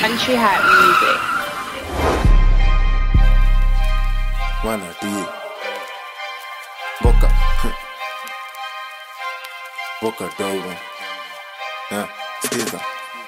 Country Hat Music. Wana die. Boka. Boka dogo. Yeah, skiza.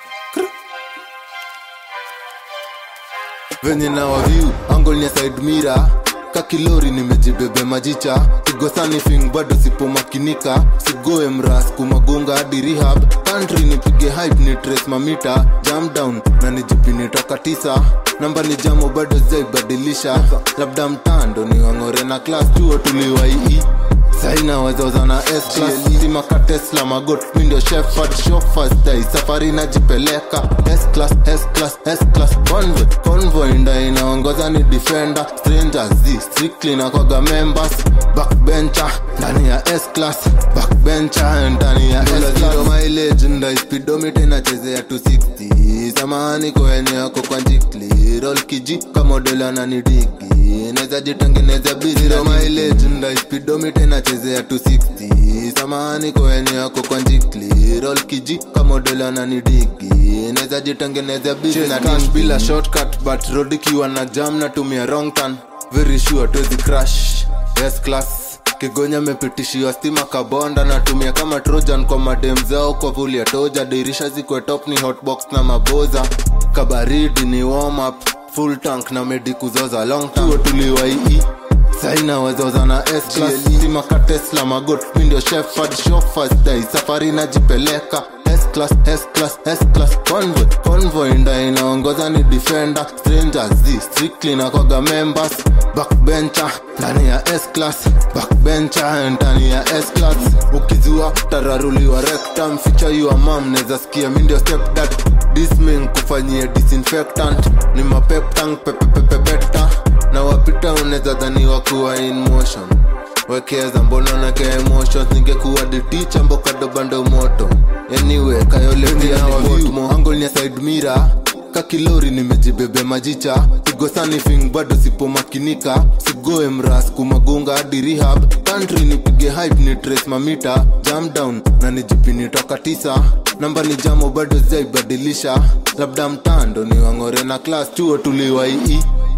venye na waviu angol ni side mira kakilori nimejibebe majicha kigosani fing bado sipomakinika sigoe mras kumagonga hadi rehab country nipige hype ni trace mamita jam down na nijipini toka tisa namba ni jamo bado zaibadilisha labda mtando ni wang'ore na class chuo tuliwaii saina wazoza na simaka tesla magot mindio shefard shofastai safari najipeleka S-class, S-class, S-class, convoy convoy nda inaongoza ni defender strangers z strictly na kwaga members backbencher ndani ya S-class backbencher ndani ya S-class mileage nda speedometer inachezea 260 samahani kwenye yako kwa njikli roll kiji kamodela na nidigi naweza jitengeneza biziro mileage nda speedometer inachezea 260 samahani kwenye yako kwa njikli roll kiji kamodela na nidigi naweza jitengeneza business bila shortcut but road ikiwa na jam natumia wrong turn very sure tuwezi crash yes class kigonya mepitishiwa stima kabonda natumia kama trojan kwa madem zao kwa vuli ya toja dirisha zikwe top ni hotbox na maboza kabaridi ni warm up full tank na medi kuzoza long tuo tuliwaii saina wazoza na stima tesla magot mindio shefard shofasdai safari najipeleka S-class, S-class, S-class, convoy convoy nda inaongoza ni defender strangers z strictly na kwaga members backbencher ndani ya S-class backbencher ndani ya S-class ukizua tararuliwa rectum feature your mom neza sikia mindio step dad disming kufanyia disinfectant ni mapeptang pepepepepeta na wapita unaweza dhaniwa kuwa in motion wekeza mbona nake emotions ningekuwa diticha mbokadobando moto anyway kayolevianangol ni side mira kakilori nimejibebe majicha kigosani fing bado sipomakinika sigoe mras kumagunga hadi rehab country nipige hype ni trace mamita jam down na nijipini toka tisa namba ni jamo bado zaibadilisha labda mtando ni wang'ore na class chuo tuliwaii